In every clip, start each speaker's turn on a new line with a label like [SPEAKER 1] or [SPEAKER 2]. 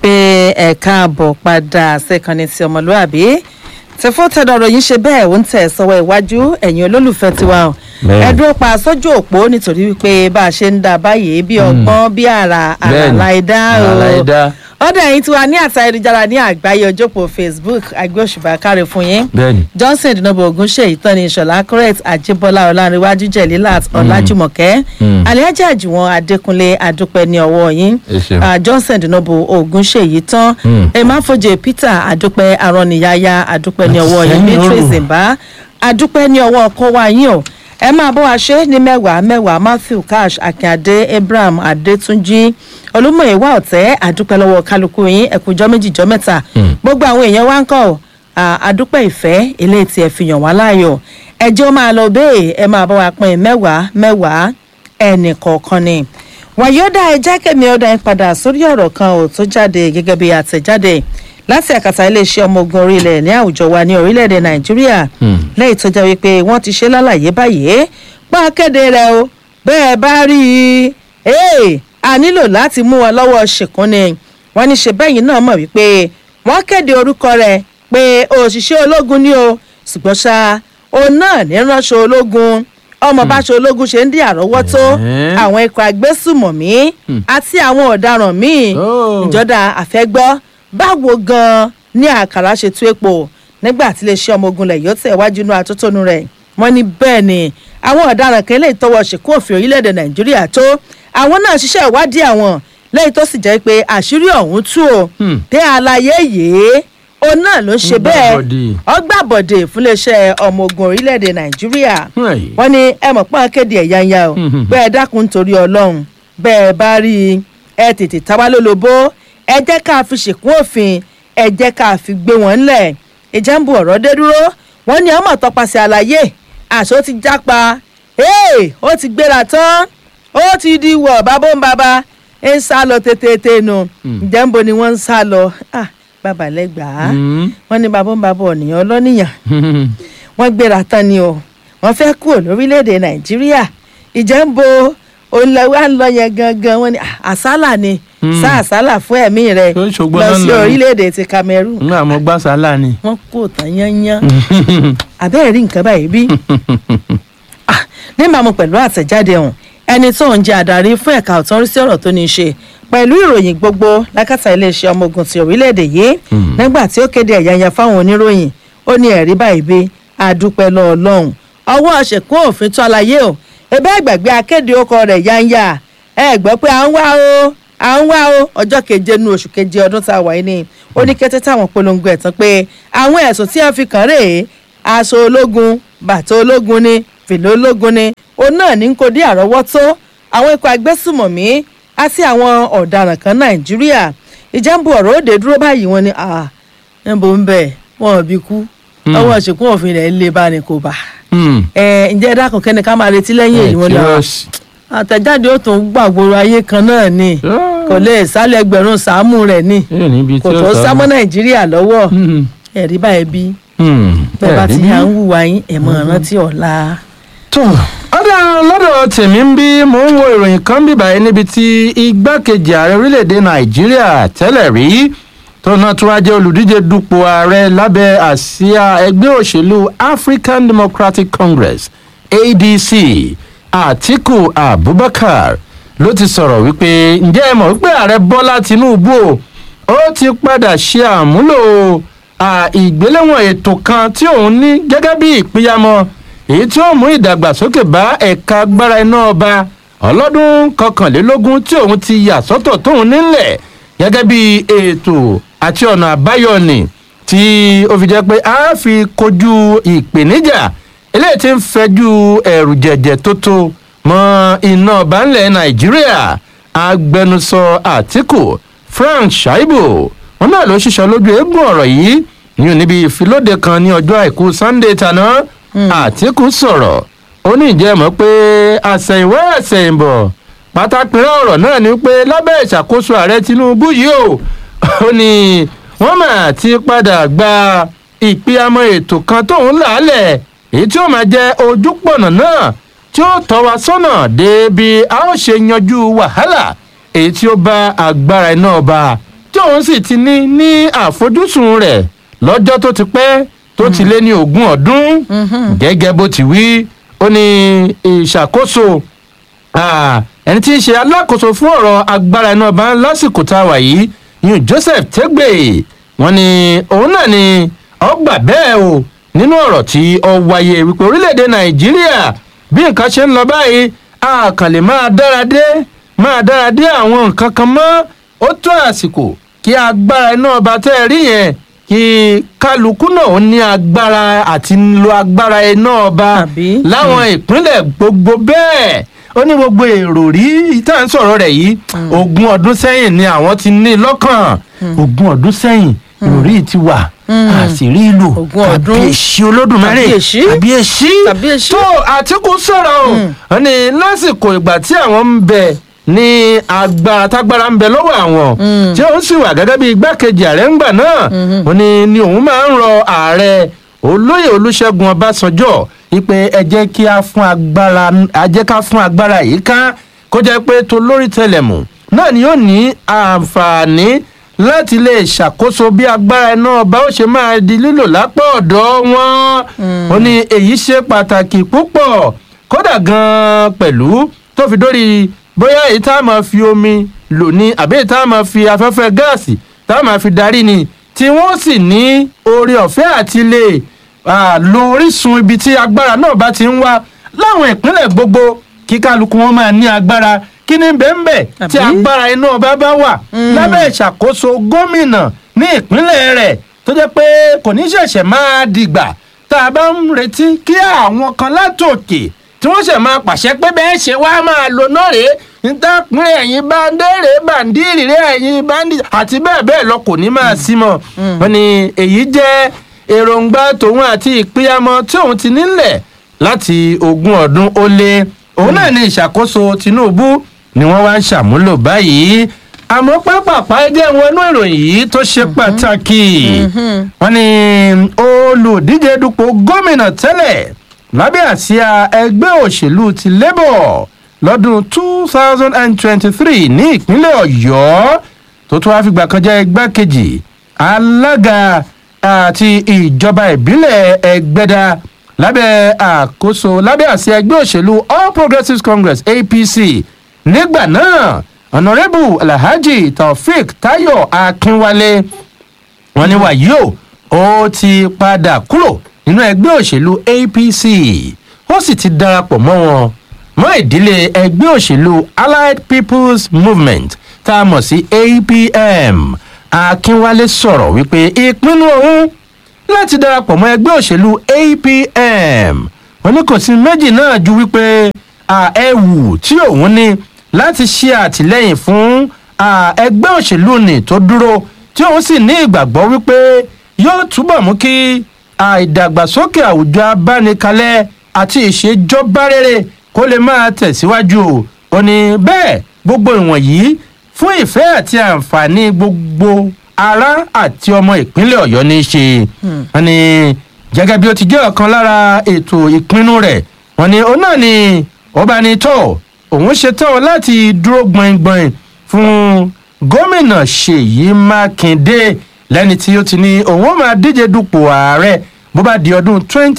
[SPEAKER 1] pé ẹ káàbọ̀ padà sẹ́kànnì ti ọmọlúàbí tẹ̀fọ́ tẹ̀dọ̀rọ̀ yìí ṣe bẹ́ẹ̀ ó ń tẹ̀ sọ́wọ́ iwájú ẹ̀yin olólùfẹ́ tiwa o
[SPEAKER 2] Bẹ́ẹ̀ni.
[SPEAKER 1] ẹ dúró pa sójú òpó nítorí wípé bá a ṣe ń dà báyìí bí ọgbọ́n bí àrà
[SPEAKER 2] Bẹ́ẹ̀ni.
[SPEAKER 1] àràlà ẹ̀dá o
[SPEAKER 2] Àràlà ẹ̀dá.
[SPEAKER 1] ọ̀dọ̀ ẹ̀yin tiwa ní àtà ayélujára ní àgbáyé ojópò facebook àgbẹ̀ òṣùbà káre fún yín
[SPEAKER 2] bẹ́ẹ̀ni
[SPEAKER 1] johnson dinobo ogunṣe ìtọ́ni ìṣọ̀lá correct àjíbọ́lá ọ̀làǹrẹ̀wájú jẹ̀lílàt ọ̀làjùmọ̀kẹ́
[SPEAKER 2] Mm.
[SPEAKER 1] aliaja àjùwọ̀n adékúnlé adúpẹ́ ní ọwọ́ yín
[SPEAKER 2] Ẹ ṣeun.
[SPEAKER 1] Ah, johnson dinobo ogunṣe yìí tán
[SPEAKER 2] Mm.
[SPEAKER 1] emafojè peter adúpẹ́ arọ́nìyáyá adúpẹ́ ní ọwọ́ yín
[SPEAKER 2] Àtìsẹ́yìn
[SPEAKER 1] beatrice
[SPEAKER 2] òrò.
[SPEAKER 1] zimba adúpẹ́ ní ọwọ́ ọkọ wa yín o ẹ máa bọ́ wa ṣe ní mẹ́wàá mẹ́wàá matthew cash akínyàdé abraham adétúnjì olúmọ̀ẹ́wà ọ̀tẹ́ adúpẹ́ lọ́wọ́ kálukú yín ẹ̀kújọ́ méjìjọ́ mẹ́ta
[SPEAKER 2] Mm.
[SPEAKER 1] gbogbo àwọn èèyàn wa ń kọ́ ọ́ Ah, adúpẹ́ ìfẹ́ eléyìí tí ẹ fi yàn wá láàyò ẹjọ́ máa lọ bẹ́ẹ̀ ẹ máa bá wa pín mẹ́wàá mẹ́wàá ẹnì kọ̀ọ̀kan ni wàyí ó dá ẹjẹ́ kẹ́mi ọ̀dà yín padà sórí ọ̀rọ̀ kan ò tó jáde gẹ́gẹ́ bí àtẹ̀jáde láti àkàtà iléeṣẹ́ ọmọ ogun orílẹ̀ ní àwùjọ wa ní orílẹ̀-èdè nàìjíríà
[SPEAKER 2] Hmm.
[SPEAKER 1] lẹ́yìn tó jẹ́ wípé wọ́n ti ṣe lálàyé báyìí pọ́n kéde rẹ̀ o bẹ́ẹ̀ bá rí i ee a nílò láti mú wọn lọ́wọ́ ṣìkún ni wọ́n ní ṣe bẹ́yìn náà mọ̀ wípé wọ́n kéde orúkọ rẹ̀ pé òṣìṣẹ́ ológun ni o ṣùgbọ́n ṣá òun náà ní ránṣọ ológun ọmọ báṣọ ológun ṣe ń dín àrọ́wọ́tó
[SPEAKER 2] Ẹ̀hẹ́n.
[SPEAKER 1] àwọn ikọ̀ agbésùmọ̀mí àti àwọn ọ̀daràn míì
[SPEAKER 2] Oh.
[SPEAKER 1] ìjọba àfẹ́gbọ́ báwo gan-an ní àkàrà ṣe tú epo nígbà tí iléeṣẹ́ ọmọ ogun lẹ̀ yóò tẹ̀ wájú inú atótónu rẹ̀ wọ́n ní bẹ́ẹ̀ ni àwọn ọ̀daràn kan lè tọwọ́ ṣèkú òfin orílẹ̀-èdè nàìjíríà tó àwọn náà ṣiṣẹ́ ìwádìí àwọn lẹ́yìn tó sì jẹ́ pé àṣírí ọ̀hún tú o
[SPEAKER 2] Hmm.
[SPEAKER 1] pé àlàyé yìí òun náà ló ń ṣe
[SPEAKER 2] Ń
[SPEAKER 1] bẹ́ẹ̀
[SPEAKER 2] gbàbọ̀dè.
[SPEAKER 1] ọgbàbọ̀dè fún iléeṣẹ́ ọmọ ogun orílẹ̀-èdè nàìjíríà
[SPEAKER 2] Hey.
[SPEAKER 1] wọ́n ní ẹ mọ̀ pọ́n kéde ẹ̀yà ń ya o
[SPEAKER 2] Mhm.
[SPEAKER 1] bẹ́ẹ̀ dákun nítorí ọlọ́run bẹ́ẹ̀ bá rí i ẹ tètè táwa lólobó ẹ jẹ́ ká fi ṣèkún òfin ẹ jẹ́ ká fi gbé wọn ńlẹ̀ ìjà ń bu ọ̀rọ̀ dé dúró wọ́n ní ọmọ tọpasẹ̀ àlàyé àṣọ ti jápa ee ó ti gbéra tán ó ti di wọ̀ bábó ń bàbá ń sá lọ tètè nù ǹjẹ́ ń bo ni wọ́n ń sá lọ Ah, bàbá lẹ́gbàá
[SPEAKER 2] Hmm.
[SPEAKER 1] wọ́n ní bàbá ń bàbá ọ̀nìyàn ọlọ́nìyàn wọ́n gbéra tán ni o wọ́n fẹ́ kúrò lórílẹ̀‐èdè nàìjíríà ìjẹ́ ń bo olùlọ́wọ́ à ń lọ yẹn gangan wọ́n ní "Ah, àsálà ni
[SPEAKER 2] Hmm.
[SPEAKER 1] sá àsálà fún ẹ̀mí rẹ̀
[SPEAKER 2] Tó ń ṣògbọ́n
[SPEAKER 1] lọ
[SPEAKER 2] náà
[SPEAKER 1] sí
[SPEAKER 2] lọ.
[SPEAKER 1] orílẹ̀‐èdè ti cameroon
[SPEAKER 2] nígbà mo gbá sálà ni.
[SPEAKER 1] wọ́n kó tán yányán àbẹ́ẹ̀ rí nǹkan báyìí bí Ah, níbàámu pẹ̀lú àtẹ̀jáde ọ̀hún ẹni tó ń jẹ́ adarí fún ẹ̀ka ọ̀tún rí sí ọ̀rọ̀ tó ní í ṣe pẹ̀lú ìròyìn gbogbo lákàtà iléeṣẹ́ ọmọ ogun ti orílẹ̀-èdè yìí
[SPEAKER 2] Hmm.
[SPEAKER 1] nígbà tí ó kéde ẹ̀yáyá fáwọn oníròyìn ó ní ẹ̀rí báyìí bí adúpẹ́ lọ́ọ́ lọ́hùn ọwọ́ ṣèkún òfin tó àlàyé o ebe àgbàgbé akéde ọkọ rẹ̀ yáńyà ẹ gbọ́ pé à ń wá o à ń wá o ọjọ́ keje nu oṣù keje ọdún tá a wà yìí ni ó ní kété táwọn polongo ẹ̀ tán pé àwọn ẹ̀sùn tí wọ́n fi kàn rèé aṣọ ológun bàtà ológun ni fìlà ológun ni òun náà ní kò dé àrọ́wọ́tó àwọn ikọ̀ agbésùmọ̀mí àti àwọn ọ̀daràn kan nàìjíríà ìjàmbù ọ̀rọ̀ òde dúró báyìí wọn ni ah níbo ń bẹ̀ wọn ò bí kú
[SPEAKER 2] Hmm.
[SPEAKER 1] ọwọ́ ṣìkún òfin rẹ̀ ń lé bá ní kò bá
[SPEAKER 2] Hmm.
[SPEAKER 1] ẹ ǹjẹ́ ẹ dákun kẹ́ni ká máa retí lẹ́yìn èyí wọn ni ah,
[SPEAKER 2] Serious.
[SPEAKER 1] àtẹ̀jáde ó tún gbàgbóró ayé kan náà ni
[SPEAKER 2] Ah.
[SPEAKER 1] kò lè sálẹ̀ ẹgbẹ̀rún sàámù rẹ̀ ni
[SPEAKER 2] Yóò níbi
[SPEAKER 1] kò
[SPEAKER 2] tí ó
[SPEAKER 1] tó
[SPEAKER 2] sá
[SPEAKER 1] sámọ́ nàìjíríà lọ́wọ́
[SPEAKER 2] Hmm.
[SPEAKER 1] ẹ̀rí báyìí bí
[SPEAKER 2] Hmm.
[SPEAKER 1] bẹ́ẹ̀ bá ti
[SPEAKER 2] Ẹ̀rí
[SPEAKER 1] yà ń
[SPEAKER 2] bí?
[SPEAKER 1] wùwà yín ẹ̀ mọ̀ rántí ọ̀la.
[SPEAKER 2] tó ọ̀dà lọ́dọ̀ tèmi ń bí mò ń wo ìròyìn kan bí báyìí níbi tí igbákejì ààrẹ orílẹ̀-èdè nàìjíríà tẹ́lẹ̀ rí tó náà tún wá jẹ́ olùdíje dupò ààrẹ lábẹ́ àsíá ẹgbẹ́ òṣèlú african democratic congress adc atiku abubakar ló ti sọ̀rọ̀ wípé ǹjẹ́ ẹ mọ̀ wípé ààrẹ bọ́lá tinubu o, ó ti padà ṣe àmúlò à, ìgbéléwọ̀n ètò kan tí òun ní gẹ́gẹ́ bí ìpínyàmọ́ èyí tí ó mú ìdàgbàsókè bá ẹ̀ka agbára iná ọba ọlọ́dún kọkànlélógún tí òun ti yà sọ́tọ̀ tóun nílẹ̀ gẹ́gẹ́ bí ètò àti ọ̀nà àbáyọ ni tí ó fi jẹ́ pé a fi kojú ìpèníjà eléyìí tí ń fẹjú ẹ̀rù jẹ̀jẹ̀ tó tó mọ iná ọba ńlẹ̀ nàìjíríà agbẹnusọ àtìkù frank shaibu wọn náà ló ṣiṣọ lójú eégún ọ̀rọ̀ yìí ní níbi ìfilóde kan ní ọjọ́ àìkú sunday tàná àtìkù sọ̀rọ̀ ó ní ìjẹ́ mọ̀ pé àsẹ̀yìnwá àsẹ̀yìnbọ̀ pátápínrẹ́ ọ̀rọ̀ náà ni pé lábẹ́ ìṣàkóso ààrẹ tinubu yìí o ó ní wọ́n mà ti padà gba ìpínyàmọ́ ètò kan tóun làálẹ̀ èyí tí ó máa jẹ́ ojúpọ̀nà náà tí ó tọ́ wa sọ́nà débi a ó ṣe yanjú wàhálà èyí tí ó bá agbára iná ọba tí òun sì ti ní ní àfojúsùn rẹ̀ lọ́jọ́ tó ti pẹ́ tó ti lé ní ogún ọdún gẹ́gẹ́ bó ti wí ó ní ìṣàkóso Ah, ẹni tí í ṣe alákòóso fún ọ̀rọ̀ agbára iná ọba lásìkò tá a wà yìí yun joseph tegbe wọn ni òun náà ni ọgbà bẹ́ẹ̀ o nínú ọ̀rọ̀ tí ó wáyé wípé orílẹ̀-èdè nàìjíríà bí nǹkan ṣe ń lọ báyìí a kàn lè máa dára dé máa dára dé àwọn nǹkan kan mọ́ ó tó àsìkò kí agbára iná ọba tẹ́ ẹ rí yẹn kí kálukú náà ó ní agbára àti lo agbára iná ọba
[SPEAKER 1] Àbí?
[SPEAKER 2] láwọn ìpínlẹ̀ gbogbo bẹ́ẹ̀ ó ní gbogbo èrò rí tá à ń sọ̀rọ̀ rẹ̀ yìí ogún ọdún sẹ́yìn ni àwọn ti ní lọ́kàn ogún ọdún sẹ́yìn ìròrí ti wà àṣírí ìlú
[SPEAKER 1] Ogún ọdún.
[SPEAKER 2] kàbíyèsí olódùmarè
[SPEAKER 1] Kàbíyèsí.
[SPEAKER 2] kàbíyèsí
[SPEAKER 1] Kàbíyèsí.
[SPEAKER 2] tó àtìkù sọ̀rọ̀ o ó ní lásìkò ìgbà tí àwọn ń bẹ ní agbára tágbára ń bẹ lọ́wọ́ àwọn tí òun sì wà gẹ́gẹ́ bí igbákejì ààrẹ ńgbà náà ó ní ni òun máa ń rọ ààrẹ olóyè olúṣẹ́gun ọbásanjọ́ wípé ẹ jẹ́ kí a fún agbára a jẹ́ ká fún agbára yìí ká kó jẹ́ pé tó lórí tẹlẹ̀mù náà ni yóò ní àǹfààní láti lè ṣàkóso bí agbára iná ọba ó ṣe máa di lílò lápá ọ̀dọ̀ wọn ó ní èyí ṣe pàtàkì púpọ̀ kódà gan-an pẹ̀lú tó fi dórí bóyá èyí tá a máa fi omi lò ní àbí èyí tá a máa fi afẹ́fẹ́ gáàsì tá a máa fi darí ni tí wọ́n sì ní oore ọ̀fẹ́ àti lè ah, lo orísun ibi tí agbára náà bá ti ń wá láwọn ìpínlẹ̀ gbogbo kí kálukú wọn máa ní agbára kí ni bẹ́ẹ̀nbẹ́ tí
[SPEAKER 1] Àbí?
[SPEAKER 2] agbára iná ọba bá wà lábẹ́ ìṣàkóso gómìnà ní ìpínlẹ̀ rẹ̀ tó jẹ́ pé kò ní ṣẹ̀ṣẹ̀ máa dìgbà tá a bá ń retí kí àwọn kan látòkè tí wọ́n ṣẹ̀ máa pàṣẹ pé bẹ́ẹ̀ ṣe wá máa lo náà rèé níta pín ẹ̀yìn báńdéèrè bàǹdírì rẹ̀ ẹ̀yìn báńdì àti bẹ́ẹ̀ bẹ́ẹ̀ lọ kò ní máa sí mọ́ wọn ni èyí jẹ́ èròǹgbà tòun àti ìpínyàmọ́ tí òun ti nílẹ̀ láti ogún ọdún ó lé òun náà ní ìṣàkóso tinubu ni wọ́n wá ń ṣàmúlò báyìí àmọ́ pápápá ẹjẹ́ wọn inú ìròyìn yìí tó ṣe pàtàkì wọ́n ní olùdíje dupò gómìnà tẹ́lẹ̀ lábẹ́ àsíá ẹgbẹ́ òṣèlú ti labour lọ́dún two thousand and twenty-three ní ìpínlẹ̀ ọ̀yọ́ tó tún wá fìgbà kan jẹ́ igbákejì alága àti ìjọba ìbílẹ̀ ẹgbẹ́dá lábẹ́ àkóso lábẹ́ àsíá ẹgbẹ́ òṣèlú all progressives congress apc nígbà náà ọ̀nàrẹ́bù alhaji taofik tayo akínwálé wọn ní wàyí o ó ti padà kúrò nínú ẹgbẹ́ òṣèlú apc ó sì ti darapọ̀ mọ́ wọn mọ́ ìdílé ẹgbẹ́ òṣèlú allied people's movement tá a mọ̀ sí apm akínwálé sọ̀rọ̀ wípé ìpinnu òun láti darapọ̀ mọ́ ẹgbẹ́ òṣèlú apm wọn ní kò sí méjì náà ju wípé ẹ̀wù tí òun ní láti ṣe àtìlẹ́yìn fún ah, ẹgbẹ́ òṣèlú ni tó dúró tí òun sì ní ìgbàgbọ́ wípé yóò túbọ̀ mú kí ah, ìdàgbàsókè àwùjọ abánikalẹ̀ àti ìṣèjọba rere kó lè máa tẹ̀síwájú o ò ní bẹ́ẹ̀ gbogbo ìwọ̀nyí fún ìfẹ́ àti àǹfààní gbogbo ará àti ọmọ ìpínlẹ̀ ọ̀yọ́ ní í ṣe wọn ni gẹ́gẹ́ bí ó ti jẹ́ ọ̀kan lára ètò ìpinnu rẹ̀ wọn ni òun náà ni ọba ní tọ́ òun ṣetán láti dúró gbọ̀ngbọ̀n fún gómìnà ṣèyí mákindé lẹ́ni tí ó ti ní òun ó máa díje dupò ààrẹ bó bá di ọdún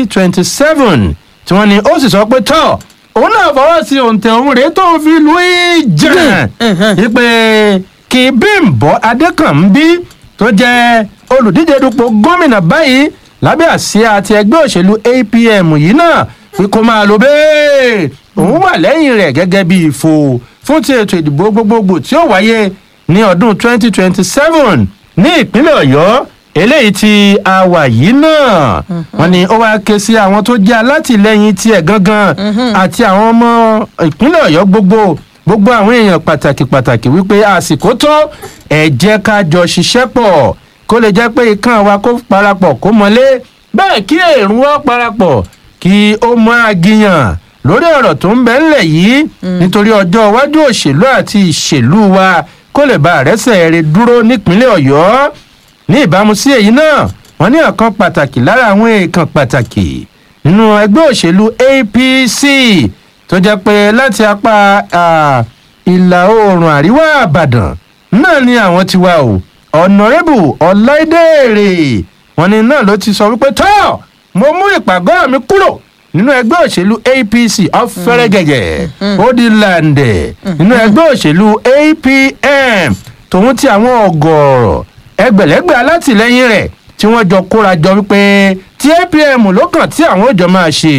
[SPEAKER 2] 2027 tí wọ́n ní ó sì sọ pé tọ́ òun náà fọwọ́ sí òǹtẹ̀ òun rèé tó ń fi lu ìjà wípé kí bímbọ adékànbí tó jẹ́ olùdíje dupò gómìnà báyìí lábẹ́ àsíá àti ẹgbẹ́ òṣèlú apm yìí náà pé kó máa lo bẹ́ẹ̀ òun wà lẹ́yìn rẹ̀ gẹ́gẹ́ bí ìfò fún ti ètò ìdìbò gbogbogbò tí ó wáyé ní ọdún 2027 ní ìpínlẹ̀ ọ̀yọ́ eléyìí tí a wà yìí náà wọn ni ó wá ké sí àwọn tó jẹ́ alátìlẹyìn tiẹ̀ gangan àti àwọn ọmọ ìpínlẹ̀ ọ̀yọ́ gbogbo gbogbo àwọn èèyàn pàtàkì pàtàkì wípé àsìkò tó ẹ jẹ́ ká jọ ṣiṣẹ́ pọ̀ kó lè jẹ́ pé ikán wa kó parapọ̀ kó mọ́lé bẹ́ẹ̀ kí èrún wa parapọ̀ kí ó máa gíyàn lórí ọ̀rọ̀ tó ń bẹ ńlẹ̀ yìí nítorí ọjọ́ iwájú òṣèlú àti ìṣèlú wa kó lè bá àrẹ́sẹ̀ rẹ̀ dúró nípínlẹ̀ ọ̀yọ́ ní ìbámu sí èyí náà wọ́n ní ọ̀kan pàtàkì lára àwọn èèkàn pàtàkì nínú ẹgbẹ́ òṣèlú apc tó jẹ́ pé láti apá ìlà oòrùn àríwá àbàdàn náà ni àwọn ti wá o ọ̀nàrẹ́bù ọ̀láìdèrè wọn ni náà ló ti sọ wípé tọ́ mo mú ìpàgọ́ mi kúrò nínú ẹgbẹ́ òṣèlú apc ọ̀fẹ́rẹ́gẹ̀gẹ̀ ó di làǹdẹ̀ nínú ẹgbẹ́ òṣèlú apm tòun ti àwọn ọ̀gọ̀ọ̀rọ̀ ẹgbẹ̀lẹ́gbẹ̀ alátìlẹyìn rẹ̀ tí wọ́n jọ kóra jọ wípé tí apm ló kàn tí àwọn òjò máa ṣe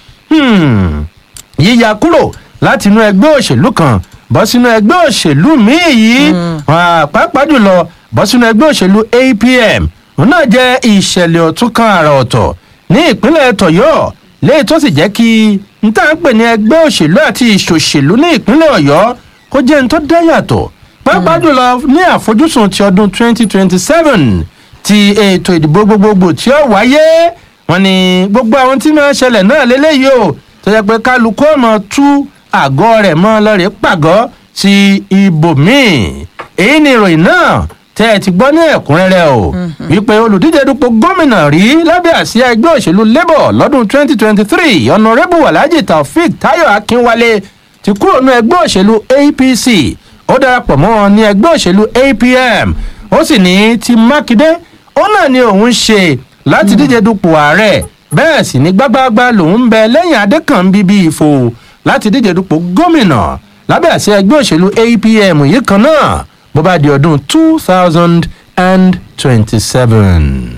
[SPEAKER 2] yíya kúrò láti inú ẹgbẹ́ òṣèlú kan bọ́ sínú ẹgbẹ́ òṣèlú míì yìí pàápàá jùlọ bọ́ sínú ẹgbẹ́ òṣèlú apm òun náà jẹ́ ìṣẹ̀lẹ̀ ọ̀tún kan àrà ọ̀tọ̀ ní ìpínlẹ̀ tọ̀yọ́ léyìí tó sì jẹ́ kí n tá à ń pè ní ẹgbẹ́ òṣèlú àti ìṣòṣèlú ní ìpínlẹ̀ ọ̀yọ́ kó jẹ́ n tó dá yàtọ̀ pàápàá jùlọ ní àfojúsùn ti ọdún 2027 ti ètò ìdìbò gbogbogbò tí ó wáyé wọn ni gbogbo àwọn tí máa ń ṣẹlẹ̀ náà lélẹ́yìí o tó yẹ pé kálukú ọmọ tú àgọ́ rẹ̀ mọ́ lọ́rẹ̀ẹ́ pàgọ́ sí ibòmíì èyí ni ìròyìn náà tẹ́ ẹ ti gbọ́ ní ẹ̀kúnrẹ́rẹ́ o wípé olùdíje dupò gómìnà rí lábẹ́ àsíá ẹgbẹ́ òṣèlú labour lọ́dún 2023 ọ̀nàrẹ́bù alhaji taofik tayo akínwálé ti kúrò ní ẹgbẹ́ òṣèlú apc ó darapọ̀ mọ́ wọn ní ẹgbẹ́ òṣèlú apm ó sì ní ti mákindé ó náà ni òun ṣe láti díje dupò ààrẹ bẹ́ẹ̀ sì ní gbágbáágbá lòun ń bẹ lẹ́yìn adékànbí bíi ìfò láti díje dupò gómìnà lábẹ́ àṣẹ ẹgbẹ́ òṣèlú apm yìí kan náà bó bá di ọdún two thousand and twenty-seven.